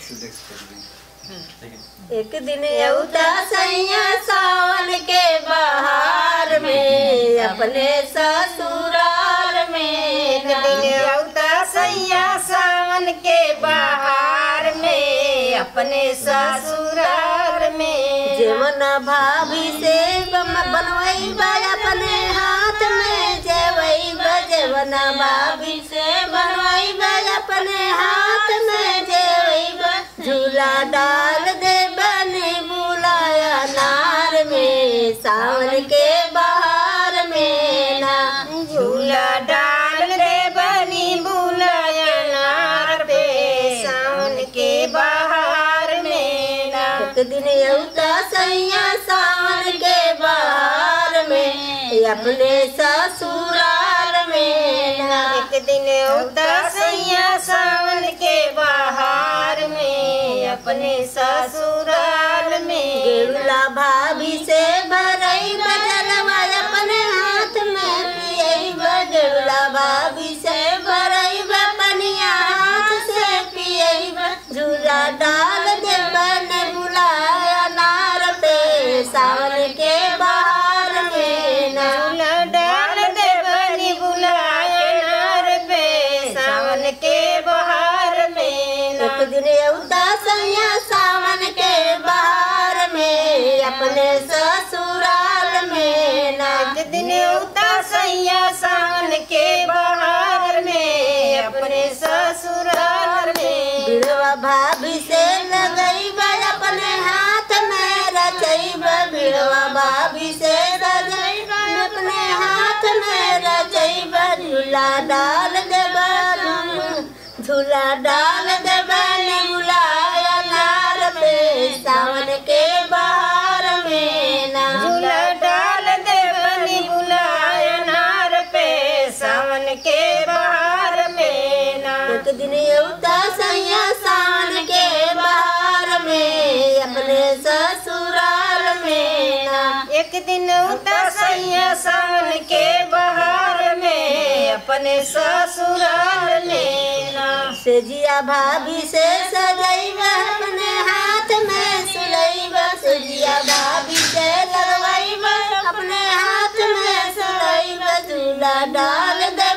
एक दिन औता सैया सावन के बहार में अपने ससुराल में एक दिन औता सैया सावन के बहार में अपने ससुराल में जेवन भाभी से बम- बनवई बा अपने हाथ में जेवई बा जेवन भाभी से बनवई बा अपने हाथ में जेवई बा झूला डाल दे बने बुलाया नार में सावन के बहार में ना झूला डाल दे बनी बुलाया नार पे सावन के बहार में ना एक दिन औता सैया सावन के बहार में अपने ससुराल में ना एक दिन औता सैया सावन के बहार में अपने ससुराल में गेरुला भाभी से भरई बजलवा अपने हाथ में पियई गेरुला भाभी से भरई पनिया हाथ से पियई झूला डाल दे बन बुलाया नार पे सावन के बहार में ना झूला डाल दे बनी बुलाया नार पे सावन के बहार में ना एक दिन औता सैया सावन के बहार में अपने ससुराल में ना एक दिन औता सैया सावन के बहार में अपने ससुराल में बिड़वा भाभी से लगई बा अपने हाथ में रचई बा बिड़वा भाभी से रचई बा अपने हाथ में रचई बा झूला डाल दे झूला डाल दे बने बुलाया नार पे सावन के बहार में ना झूला डाल दे बनी बुलाया नार पे सावन के बहार में ना एक दिन औता सैया सावन के बहार में अपने ससुराल में ना एक दिन औता सैया सावन के बहार में अपने ससुराल में ना से जिया भाभी से सजैबा अपने हाथ में सुलैबा से जिया भाभी से लगवैबा अपने हाथ में सुलैबा झूला डाल दे